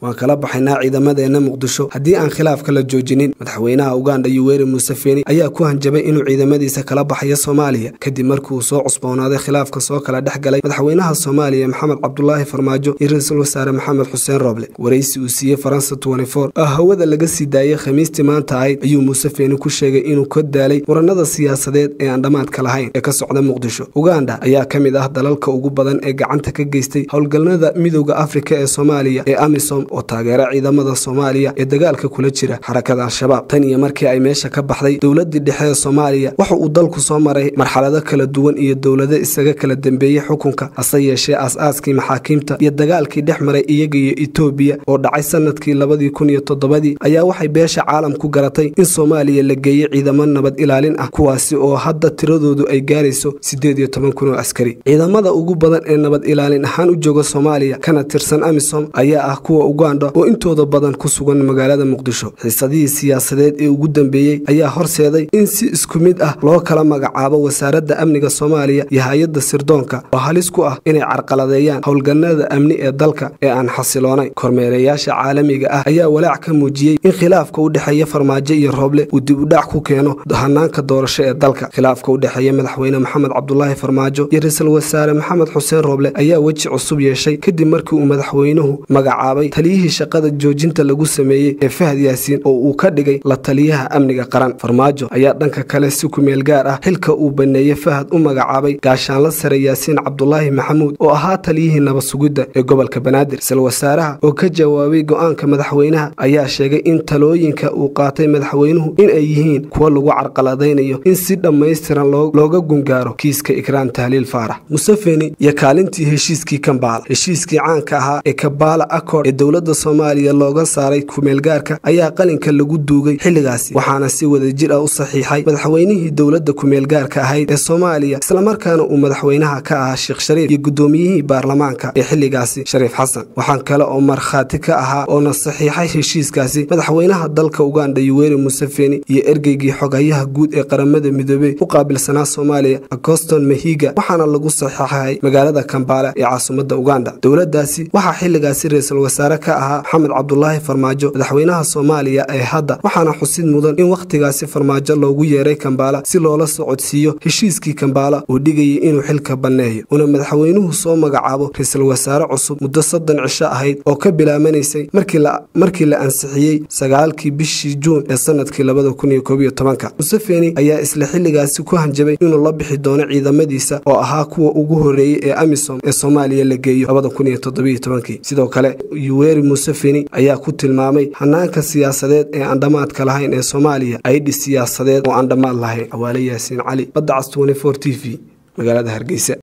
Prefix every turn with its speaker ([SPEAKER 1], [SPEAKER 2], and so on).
[SPEAKER 1] waan kala baxaynaa ciidamadeenna muqdisho haddii aan khilaafka la joojinin madaxweynaha uganda yuweri museveni ayaa ku hanjabay inuu ciidamadiisa kala baxayo soomaaliya kadib markii uu soo cusboonaaday khilaafka soo kala dhex galay madaxweynaha soomaaliya maxamed cabdulaahi farmaajo iyo ra-iisul wasaare maxamed xuseen roble waraysi uu siiyey faransa oo hawada laga sii daayey khamiistii maanta ahayd ayuu museveni ku sheegay inuu ka daalay muranada siyaasadeed ee aan dhammaadka lahayn ee ka socda muqdisho uganda ayaa ka mid ah dalalka ugu badan ee gacanta ka geystay howlgalnada midooda afrika ee soomaaliya ee amisom oo taageera ciidamada soomaaliya ee dagaalka kula jira xarakada al-shabaab tan iyo markii ay meesha ka baxday dowladii dhexe ee soomaaliya waxa uu dalku soo maray marxalado kala duwan iyo dowlado isaga kala dambeeyey xukunka hase yeeshee aas-aaskii maxaakiimta iyo dagaalkii dhex maray iyaga iyo etoobiya oo dhacay sanadkii labadii kun iyo toddobadii ayaa waxay beesha caalamku garatay in soomaaliya la geeyey ciidamo nabad ilaalin ah kuwaasi oo hadda tiradoodu ay gaarayso siddeed iyo toban kun oo askari ciidamada ugu badan ee nabad ilaalin ahaan u jooga soomaaliya kana tirsan amisom ayaa ah kuwa uganda oo intooda badan ku sugan magaalada muqdisho xiisadihii siyaasadeed ee ugu dambeeyey ayaa horseeday in si isku mid ah loo kala magacaabo wasaaradda amniga soomaaliya iyo hay-adda sirdoonka oo halis ku ah inay carqaladeeyaan howlganada amni ee dalka ee aan xasiloonayn kormeerayaasha caalamiga ah ayaa walaac ka muujiyey in khilaafka u dhexeeya farmaajo iyo rooble uu dib u dhac ku keeno hanaanka doorasho ee dalka khilaafka u dhexeeya madaxweyne maxamed cabdulaahi farmaajo iyo ra-iisul wasaare maxamed xuseen rooble ayaa weji cusub yeeshay kadib markii uu madaxweynuhu magacaabay taliyihii shaqada joojinta lagu sameeyey ee fahad yaasiin oo uu ka dhigay la taliyaha amniga qaran farmaajo ayaa dhanka kale si kumeel gaar ah xilka uu baneeyey fahad u magacaabay gaashaanla sare yaasiin cabdulaahi maxamuud oo ahaa taliyihii nabad sugidda ee gobolka banaadir ra-iisul wasaaraha oo ka jawaabay go-aanka madaxweynaha ayaa sheegay in talooyinka uu qaatay madaxweynuhu in ay yihiin kuwa lagu carqaladaynayo in si dhammaystiran looga gungaaro kiiska ikraan tahliil faarax museveni iyo kaalintii heshiiskii kambaala heshiiskii caanka ahaa ee kabaala accord ee dowladda soomaaliya looga saaray kumeelgaarka ayaa qalinka lagu duugay xilligaasi waxaana si wadajir ah u saxiixay madaxweynihii dowladda kumeelgaarka ahayd ee soomaaliya islamarkaana uu madaxweynaha ka ahaa sheekh shariif iyo guddoomiyihii baarlamaanka ee xilligaasi shariif xasan waxaan kale oo markhaati ka ahaa oona saxiixay heshiiskaasi madaxweynaha dalka uganda yuweri museveni iyo ergeygii xogayaha guud ee qaramada midoobey u qaabilsanaa soomaaliya agoston mahiga waxaana lagu saxiixay magaalada kambaala ee caasimadda uganda dowladdaasi waxaa xilligaasi ra-iisul wasaare ka ahaa maxamed cabdulaahi farmaajo madaxweynaha soomaaliya ee hadda waxaana xusid mudan in wakhtigaasi farmaajo loogu yeeray kambaala si loola socodsiiyo heshiiskii kambaala uu dhigayay inuu xilka banneeyo una madaxweynuhu soo magacaabo ra-iisul wasaare cusub muddo soddon cisho ahayd oo ka bilaabanaysay markii la ansixiyey sagaalkii bishii juun ee sanadkii labada kun iyo koob iyo tobanka museveni ayaa isla xilligaasi ku hanjabay inuu la bixi doono ciidamadiisa oo ahaa kuwa ugu horreeyey ee amisom ee soomaaliya la geeyo labada kun iyo toddobiyo tobankii sidoo kale yuweri museveni ayaa ku tilmaamay hanaanka siyaasadeed ee aan dhammaadka lahayn ee soomaaliya aydhi siyaasadeed oo aan dhammaad lahayn xawaale yaasiin cali badda cas t v magaalada hargeysa